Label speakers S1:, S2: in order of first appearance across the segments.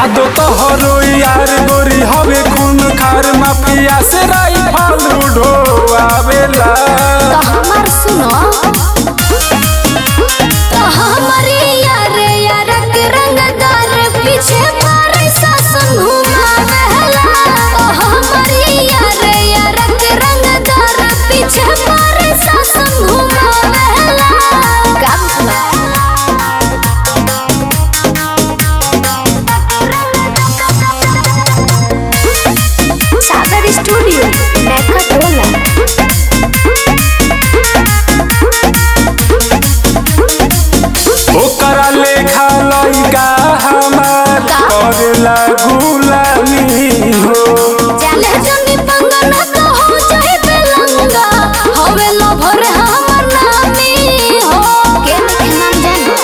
S1: यादो तोहरो यार गोरी हवे खून खार माफिया से राइफल उड़ोआवेला
S2: तो हमार सुनो तो हमारी यार यार के रंगदार पीछे मारे सासन घुमावेला तो हमारी यार यार के रंगदार पीछे मारे सासन घुमावेला काम सुनो सागर स्टूडियो नैका टोला
S1: ओकरा लेखा लइका हमार
S2: का?
S1: करेला गुलामी हो
S2: जाले जनी पंगना तो हो जाए बेलंगा हवे लभर हमर नामी हो के के नाम जानो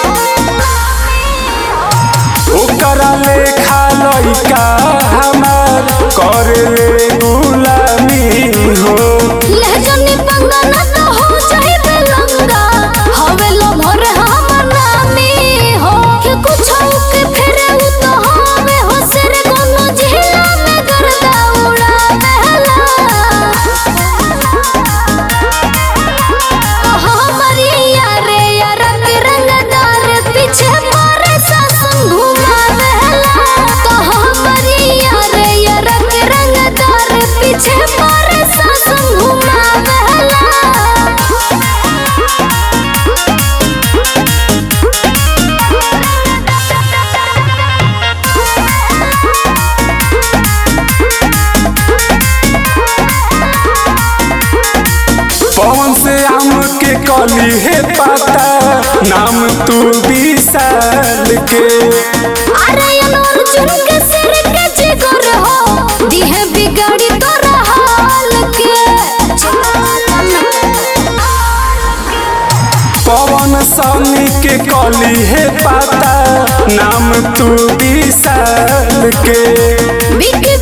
S1: ओकरा लेखा लइका हमार करेले गुलामी हो
S2: ले जनी पंगना तो हो जाए बेलंगा हवे लभर हमर नामी हो के कुछ के फेरे उ तो हवे हो सिर कोनो जिला में गर्दा उड़ा बेला हमारी यारे यार के रंगदार पीछे मारे सासन घुमावेला तो हमारी यारे यार के रंगदार पीछे मारे सासन घुमावेला
S1: पवन से आम के कली है पता नाम तू विशाल के
S2: अरे अर्जुन के सिर के जिगर हो दिहे बिगाड़ी तोरा हाल के
S1: पवन सनी के कली है पता नाम तू विशाल के
S2: बिके